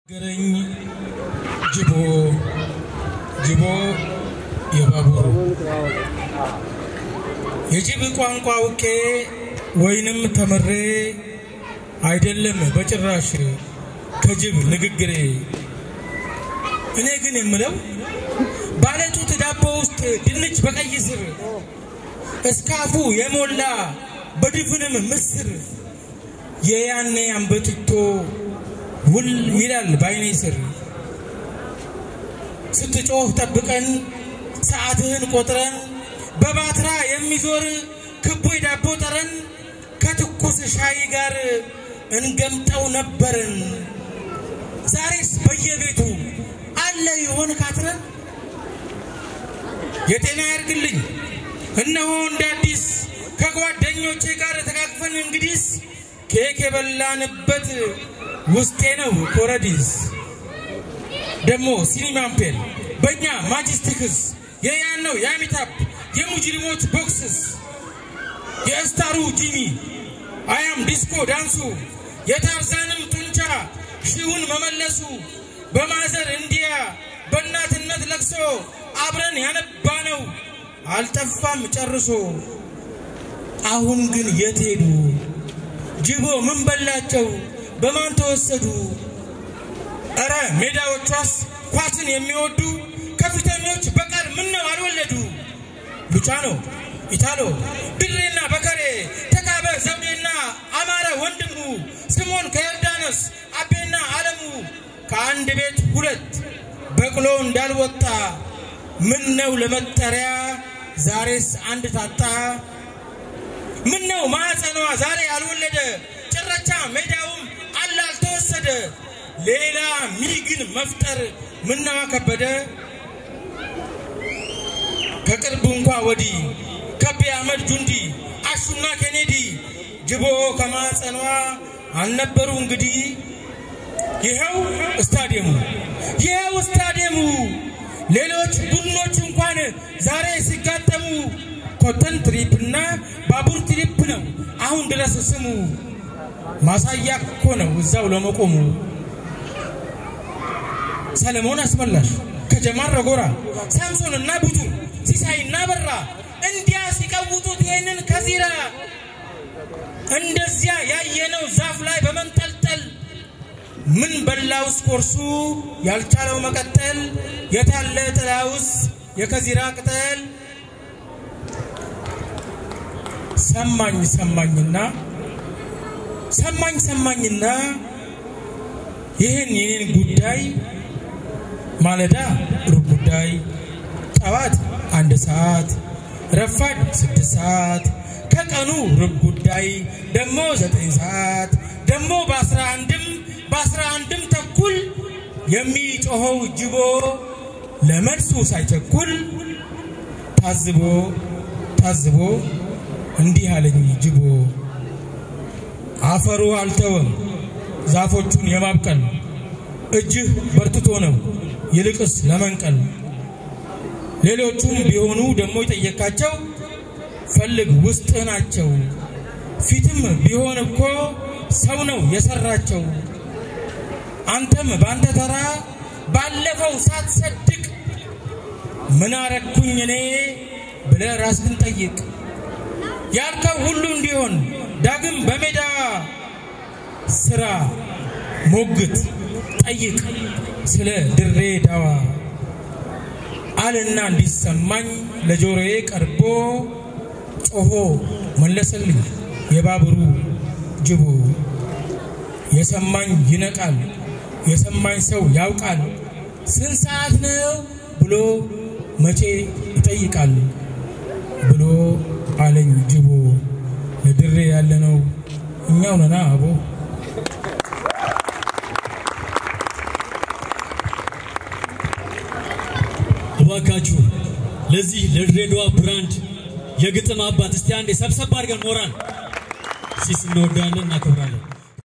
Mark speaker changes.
Speaker 1: ገረኝ ጅቦ ጅቦ የባቡር የጅብ ቋንቋ አውቄ ወይንም ተምሬ አይደለም በጭራሽ ከጅብ ንግግሬ። እኔ ግን የምለው ባለጡት ዳቦ ውስጥ ድንች በቀይ ስር እስካፉ የሞላ በድፍንም ምስር የያኔ አንበጥቶ ውል ይላል ባይኔ ስር ስትጮህ ጠብቀን ሰዓትህን ቆጥረን በባትራ የሚዞር ክቡ ዳቦ ጠረን ከትኩስ ሻይ ጋር እንገምጠው ነበርን። ዛሬስ በየቤቱ አለ ይሆን ካትረን? የጤና ያርግልኝ እነሆ እንደ አዲስ ከጓደኞቼ ጋር ተቃቅፈን እንግዲስ ኬክ የበላንበት ውስጤ ነው ኮረዲስ ደግሞ ሲኒማ አምፔር በእኛ ማጅስቲክስ የያን ነው የአሚታፕ የሙጅሪሞች ቦክስስ የእስታሩ ጂሚ አያም ዲስኮ ዳንሱ የታርዛንም ጡንቻ ሺውን መመለሱ በማዘር እንዲያ በእናትነት ለቅሶ አብረን ያነባ ነው አልጠፋም ጨርሶ። አሁን ግን የት ሄዱ? ጅቦ ምን በላቸው? በማን ተወሰዱ? እረ ሜዳዎቿስ ኳስን የሚወዱ ከፊተኞች በቀር ምን ነው አልወለዱ? ሉቻኖ፣ ኢታሎ፣ ድሬና በከሬ፣ ተካበ ዘውዴና አማረ ወንድሙ፣ ስሞን ከዮርዳኖስ አቤና አለሙ ከአንድ ቤት ሁለት በቅሎ እንዳልወጣ ምን ነው ለመጠሪያ ዛሬስ አንድ ታጣ? ምን ነው ማዕፀኗ ዛሬ አልወለደ ጭረቻ ሜዳውም አለ አልተወሰደ ሌላ ሚግን መፍጠር ምነዋ ከበደ። ከቅርብ እንኳ ወዲህ ከቤ አህመድ ጁንዲ አሹና ኬኔዲ ጅቦ ከማዕፀኗ አልነበሩ እንግዲህ ይኸው ስታዲየሙ ይኸው ስታዲየሙ ሌሎች ቡድኖች እንኳን ዛሬ ሲጋጠሙ ኮተን ትሪፕ እና ባቡር ትሪፕ ነው አሁን ድረስ ስሙ። ማሳያ እኮ ነው እዛው ለመቆሙ። ሰለሞን አስመላሽ ከጀማል ረጎራ ሳምሶን እና ቡቱ ሲሳይ እና በራ እንዲያ ሲቀውጡት ይሄንን ከዚራ እንደዚያ ያየነው ዛፍ ላይ በመንጠልጠል ምን በላውስ ኮርሱ ያልቻለው መቀጠል የታለ ጥላውስ የከዚራ ቅጠል ሰማኝ ሰማኝና ሰማኝ ሰማኝና ይህን የኔን ጉዳይ ማለዳ ሩብ ጉዳይ ጠዋት አንድ ሰዓት ረፋድ ስድስት ሰዓት ከቀኑ ሩብ ጉዳይ ደግሞ ዘጠኝ ሰዓት ደግሞ በአስራ አንድም በአስራ አንድም ተኩል የሚጮኸው ጅቦ ለመልሱ ሳይቸኩል ታዝቦ ታዝቦ እንዲህ አለኝ ጅቦ አፈሩ አልተወም ዛፎቹን የማብቀል እጅህ በርትቶ ነው ይልቅስ ለመንቀል። ሌሎቹም ቢሆኑ ደግሞ የጠየቃቸው ፈልግ ውስጥ ናቸው። ፊትም ቢሆን እኮ ሰው ነው የሰራቸው። አንተም በአንተ ተራ ባለፈው ሳትሰድቅ ምን አረግኩኝ እኔ ብለህ ራስህን ጠይቅ። ያልከው ሁሉ እንዲሆን ዳግም በሜዳ ስራ ሞግት ጠይቅ ስለ ድሬ ዳዋ አልና እንዲሰማኝ ለጆሮዬ ቀርቦ ጮሆ መለሰልኝ የባቡሩ ጅቦ። የሰማኝ ይነቃል፣ የሰማኝ ሰው ያውቃል። ስንት ሰዓት ነው ብሎ መቼ ይጠይቃል ብሎ አለኝ ጅቦ። ለድሬ ያለነው እኛው ነና አቦ።
Speaker 2: እባካችሁ ለዚህ ለድሬዳዋ ብራንድ የግጥም አባት እስቲ አንዴ ሰብሰብ አድርገን ሞራል ሲስ እንወዳለን፣ እናከብራለን።